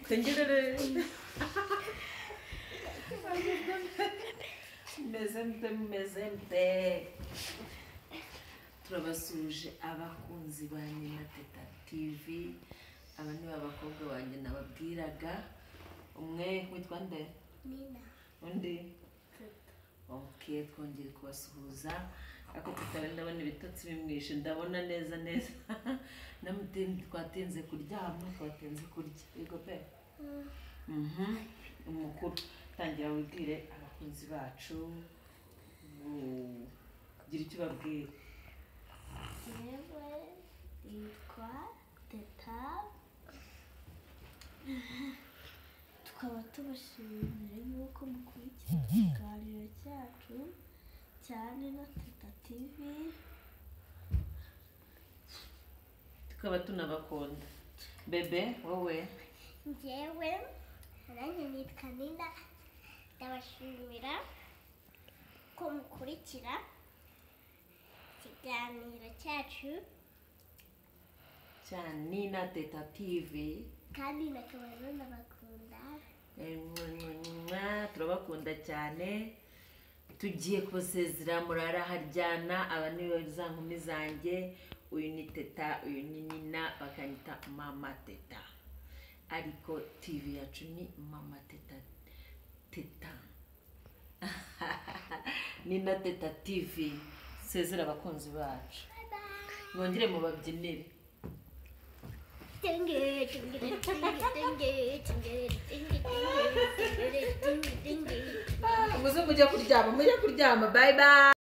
댕기르르. mezembe mezembe turabasuhuje abakunzi banjye na teta tv aba ni abakobwa banjye nababwiraga umwe witwa nde Nina. undi oke twongeye kubasuhuza ariko tutari ndabona ibitotsi bimwishe ndabona neza neza Namutin- twatinze kuryama twatinze kurya yego pe Mhm. umukuru tangira wibwire abakunzi bacu ugira icyo ubabwira Yewe yitwa Teta. Tukaba tubashimira yuko mukurikira ikiganiro cyacu cyane na Teta TV. tukaba tunabakunda bebe wowe njyewe nanjye nitwa nina ndabashimira ko mukurikira ikiganiro cyacu cyane na teta tivi kandi nakaba nanabakunda turabakunda cyane tugiye kubasezera muraraharyana aba ni bo za nkumi zanjye uyu ni teta uyu ni nina bakanyita mama teta ariko tivi yacu ni mama teta teta nina teta tivi sezera abakunzi bacu mwongere mubabyinire Tingi, tingi, tingi, tingi, tingi, tingi, tingi, tingi, tingi, tingi. muze mujya kuryama mujya kuryama bye bye